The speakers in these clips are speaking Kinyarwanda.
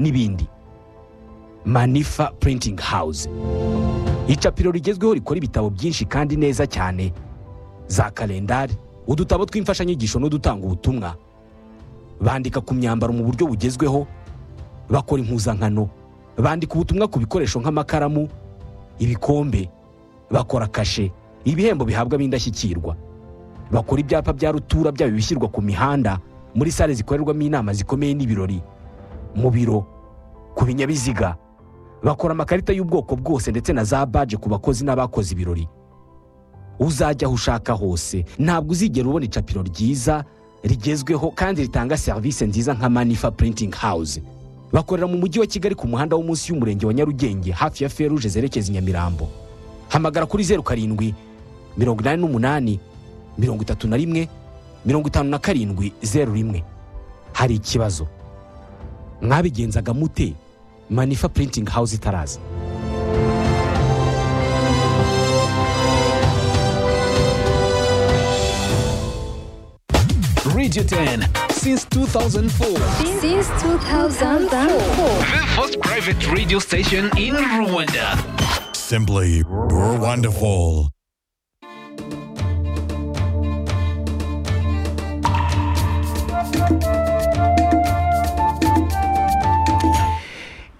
n'ibindi manifa printing house icapiro rigezweho rikora ibitabo byinshi kandi neza cyane za kalendari udutabo tw'imfashanyigisho n'udutanga ubutumwa bandika ku myambaro mu buryo bugezweho bakora impuzankano bandika ubutumwa ku bikoresho nk'amakaramu ibikombe bakora kashe ibihembo bihabwa b'indashyikirwa bakora ibyapa bya rutura byaba ibishyirwa ku mihanda muri sale zikorerwamo inama zikomeye n'ibirori mu biro ku binyabiziga bakora amakarita y'ubwoko bwose ndetse na za baje ku bakozi n'abakoze ibirori uzajya aho ushaka hose ntabwo uzigera ubona icapiro ryiza rigezweho kandi ritanga serivisi nziza nka manifa printing house bakorera mu mujyi wa kigali ku muhanda wo munsi y'umurenge wa nyarugenge hafi ya feruje zerekeza i nyamirambo hamagara kuri zeru karindwi mirongo inani n'umunani mirongo itatu na rimwe mirongo itanu na karindwi zeru rimwe hari ikibazo mwabigenzaga mute manifa printing house itaraza Radio 10 since 2004. Since 2004. The first private radio station in Rwanda. Simply we're wonderful.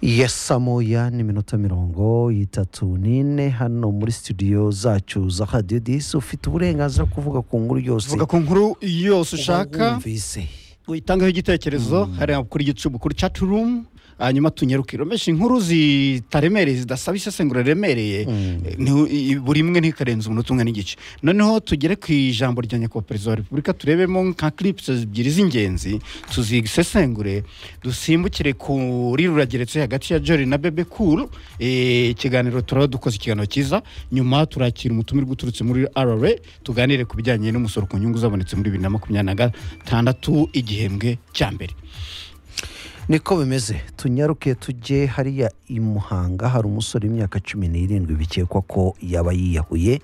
ya saa moya n'iminota mirongo itatu n'ine hano muri studio zacu za radiyo disi ufite uburenganzira bwo kuvuga ku nkuru yose vuga ku nkuru yose ushaka uba wumvise uyitangaho igitekerezo hariya kuri igicubu kuri chat room hanyuma tunyeruka iromesha inkuru zitaremereye zidasaba isesengura riremereye Ni- i- buri imwe ntikarenze umunota umwe n'igice noneho tugere ku ijambo rya nyakubahwa wa repubulika turebemo nka clips ebyiri z'ingenzi tuzisesengure dusimbukire kuri rurageretse hagati ya Jory na bebe cool Eh, ikiganiro turaba dukoze ikiganiro cyiza nyuma turakira umutumirwa uturutse muri rra tuganire ku bijyanye n'umusoro ku nyungu zabonetse muri bibiri na makumyabiri na gatandatu igihembwe cya mbere niko bimeze tunyaruke tujye hariya i muhanga hari umusore w'imyaka cumi n'irindwi bikekwa ko yaba yiyahuye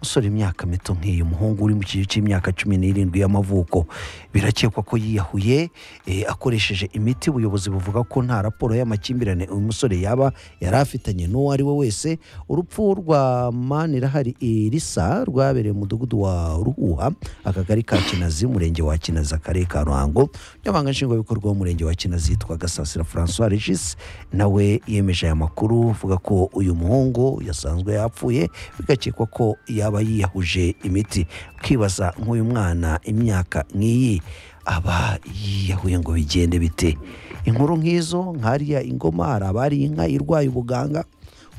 umusore w'imyaka mito nk'iyi umuhungu uri mu kigero cy'imyaka cumi n'irindwi y'amavuko birakekwa ko yiyahuye eh, akoresheje imiti ubuyobozi buvuga ko nta raporo y'amakimbirane uyu musore yaba yari afitanye n'uwo ari we wese urupfu rwa manirahari elisa rwabereye mu mudugudu wa ruhuha akagari ka kinazi umurenge wa kinazi akarere ka ruhango umunyamabanga nshingwabikorwa w'umurenge wa kinazi yitwa gasasira francois regis nawe yemeje aya makuru avuga ko uyu muhungu yasanzwe yapfuye bigakekwa ko yaba yiyahuje imiti ukibaza nk'uyu mwana imyaka nk'iyi aba yiyahuye ngo bigende bite inkuru nk'izo nk'ariya ingoma hari abari inka irwaye ubuganga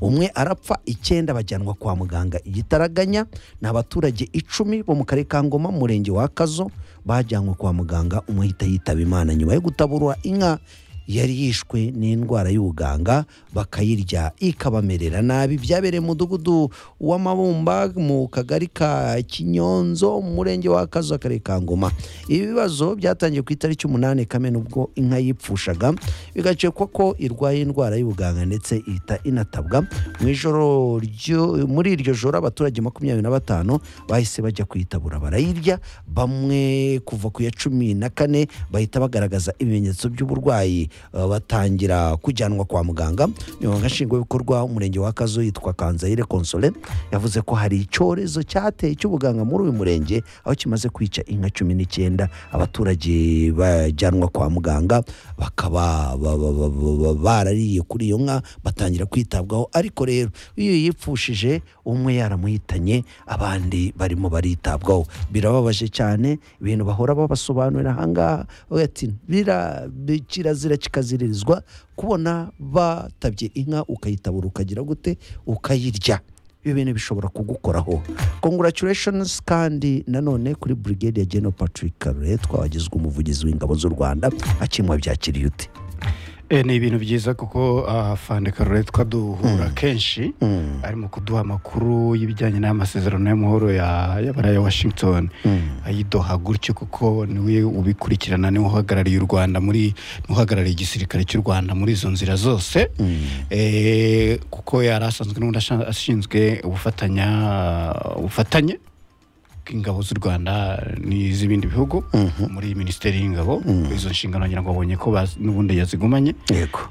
umwe arapfa icyenda bajyanwa kwa muganga igitaraganya ni abaturage icumi bo mu karere ka ngoma mu murenge wa kazo bajyanwe kwa muganga umwe ahita yitaba imana nyuma yo gutaburura inka yari yishwe n'indwara y'ubuganga bakayirya ikabamerera nabi byabereye mu mudugudu w'amabumba mu kagari ka kinyonzo mu murenge wa kazo akarere ka ngoma ibi bibazo byatangiye ku itariki umunani kamena ubwo inka yipfushaga bigakekwa ko irwaye indwara y'ubuganga ndetse ihita inatabwa mu ijoro ryo- muri iryo joro abaturage makumyabiri na batanu bahise bajya kuyitabura barayirya bamwe kuva ku ya cumi na kane bahita bagaragaza ibimenyetso by'uburwayi eh, batangira kujyanwa kwa muganga nyuma nshingwabikorwa umurenge wa kazo yitwa kanzayire konsole yavuze ko hari icyorezo cyateye cy'ubuganga muri uyu murenge aho kimaze kwica inka cumi n'icyenda abaturage bajyanwa kwa muganga bakaba ba- ba- ba- ba- ba- barariye kuri iyo nka batangira kwitabwaho ariko rero iyo yipfushije umwe yaramuhitanye abandi barimo baritabwaho birababaje cyane ibintu bahora babasobanurira ahangaha bavuga ati "Bira- bi- kirazira kikaziririzwa kubona batabye inka ukayitabura ukagira gute ukayirya ibi bintu bishobora kugukoraho congratulations kandi nanone kuri brigade ya general patrick karure twabagizwe umuvugizi w'ingabo z'u rwanda akimwa byakiriye ute Eh, ni ibintu byiza kuko ah, fande karore twaduhura kenshi Mm. arimo kuduha amakuru y'ibijyanye n'amasezerano y'amahoro ya- y'abarayi ya washington Mm. ayidoha gutyo kuko niwe ubikurikirana niwe uhagarariye u rwanda muri niwe uhagarariye igisirikare cy'u rwanda muri izo nzira zose Eh, kuko yari asanzwe n'ubundi asha- ashinzwe ubufatanya ubufatanye ingabo z'u rwanda n'iz'ibindi bihugu muri minisiteri y'ingabo izo nshingano ngira ngo babonye ko baz- n'ubundi yazigumanye yego